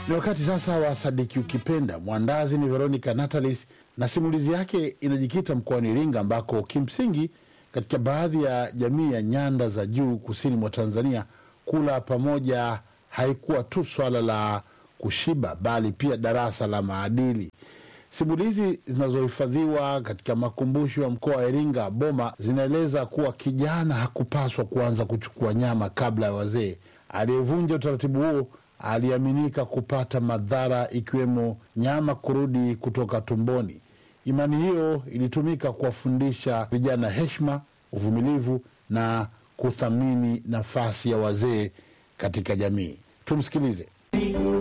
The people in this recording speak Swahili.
Ni wakati sasa wa Sadiki Ukipenda. Mwandazi ni Veronica Natalis na simulizi yake inajikita mkoani Iringa, ambako kimsingi katika baadhi ya jamii ya nyanda za juu kusini mwa Tanzania, kula pamoja haikuwa tu swala la kushiba, bali pia darasa la maadili. Simulizi zinazohifadhiwa katika makumbusho ya mkoa wa Iringa Boma zinaeleza kuwa kijana hakupaswa kuanza kuchukua nyama kabla ya wazee. Aliyevunja utaratibu huo aliaminika kupata madhara ikiwemo nyama kurudi kutoka tumboni. Imani hiyo ilitumika kuwafundisha vijana heshima, uvumilivu na kuthamini nafasi ya wazee katika jamii. Tumsikilize.